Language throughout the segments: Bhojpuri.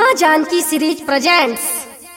माँ Janki series presents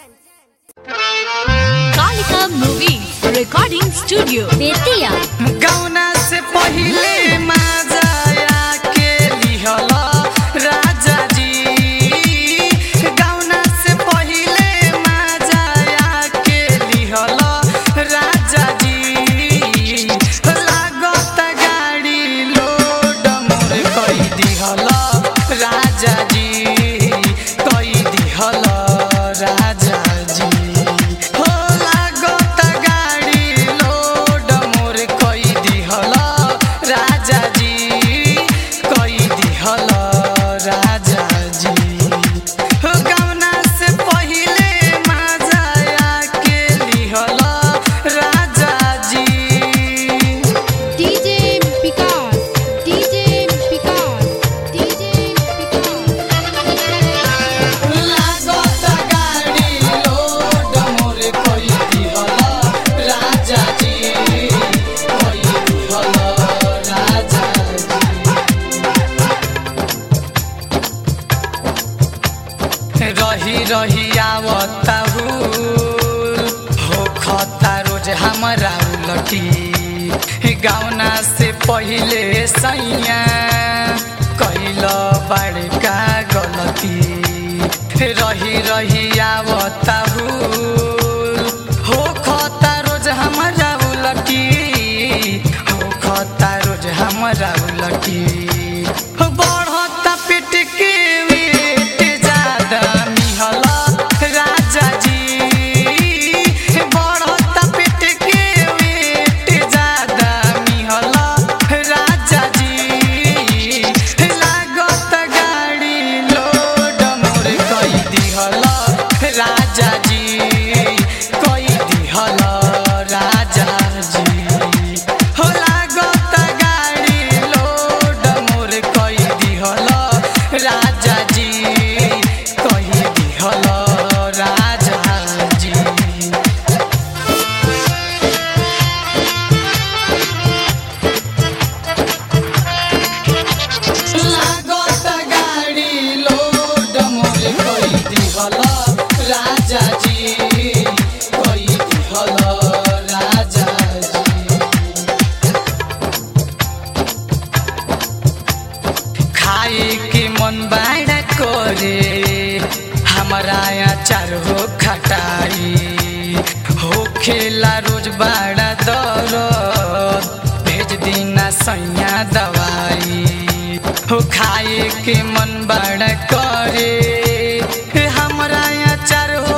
Kalika movie recording studio Bettiah गौना से पहिले माजाया के लिहल राजा जी गौना से पहिले माजाया के लिहल राजा जी लागत गाड़ी लोड मोर कई दिहल राजा जी कई दिहल राजा जी हो लागत गाड़ी लोड मोर कई दिहल राजा जी कई दिहल राजा जी हो गौना से पहिले माजाया के लिहल Raja ji DJ Vikas DJ Vikas DJ लागत गाड़ी लोड मोर कई दिहल राजा जी कई दिहल राजा जी रही रही आवता हुल हो खता रोज हमरा उलटी गाउना से पहिले सैया कैल बड़का गलती रही रही आवता हुल हो खता रोज हमरा उलटी हो खता रोज हमरा उलटी बढ़ता पेट के वेट ज्यादा मिहल राजा जी बढ़ता पेट के वेट ज्यादा मिहल राजा जी लागत गाड़ी लोड मोर कई दिहल राजा जी कई दिहल राजा जी हो लागत गाड़ी लोड मोर कई दिहल राजा जी कई दिहल राजा जी लागत गाड़ी लोड मोर कई दिहल राजा जी कई दिहल राजा जी खाए के मन बाड़ा करे हमारा अचार हो खटाई हो खेला रोज बाड़ा दर भेज दीना सैया दवाई हो खाए के मन बड़ा करे हमरा अचार हो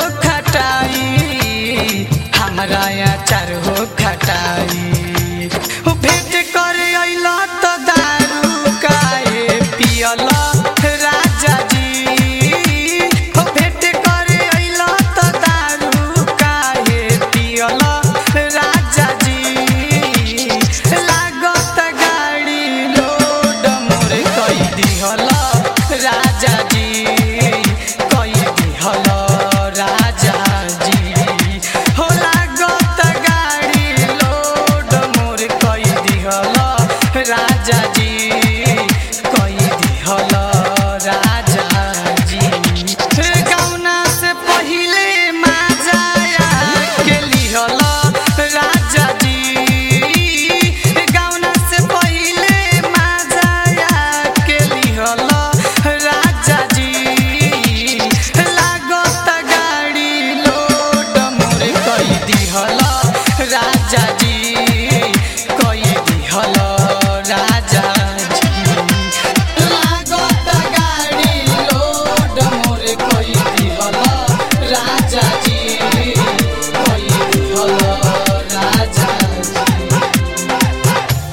खटाई हमरा अचार हो खटाई हो भेंट करे अइला त दारू काहे पियल राजा जी हो भेंट करे अइला त दारू काहे पियल राजा जी लागत गाड़ी लोड मोर कई दिहल राजा जी कई दिहल राजा जी हो लागत गाड़ी लोड मोर कई दिहल राजा जी कई दिहल राजा जी गौना से पहिले माजाया के लिहल राजा जी गौना से पहिले माजाया के लिहल राजा जी लागत गाड़ी लोड मोर कई दिहल राजा जी कई दिहल राजा जी लागत गाड़ी लोड मोर कई दिहल राजा जी कई दिहल राजा जी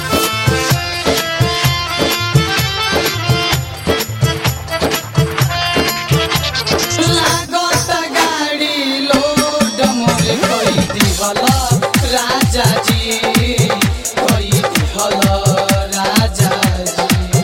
लागत गाड़ी लोड मोर कई दिहल राजा जी कई दिहल राजा जी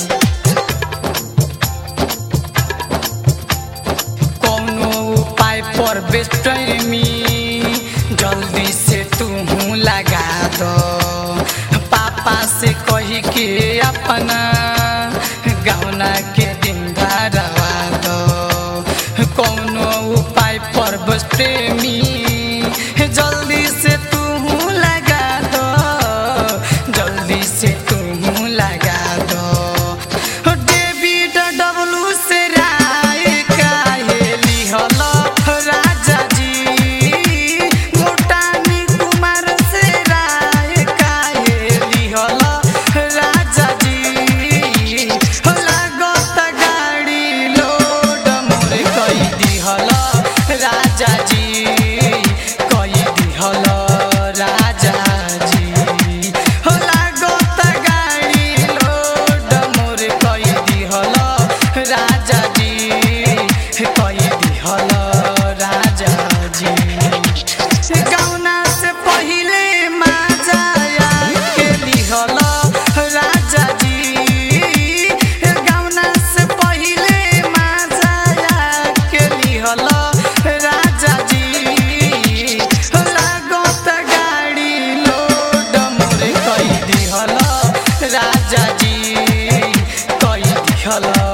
कौनो उपाय पर बेस्टमी जल्दी से तू लगा दो पापा से कही के अपना गौना के दिन धरवा दो कौनो उपाय पर बस प्रेमी जल्दी से तू लगा दो जल्दी से तू लगा दो डेविड डब्लू से राय काहे लिहल राजा जी मोटानी कुमार से राय काहे लिहल राजा जी लागत गाड़ी लोड मोर कई दिहल राजा जी कई दिहल राजा जी हो लागत गाड़ी लोड मोर कई दिहल राजा जी कई दिहल राजा जी गौना से पहिले माजा के लिहल राजा जी गौना से पहिले माजा के लिहल राजा जी लागत गाड़ी लोड मोर कई दिहल राजा जी कई दिहल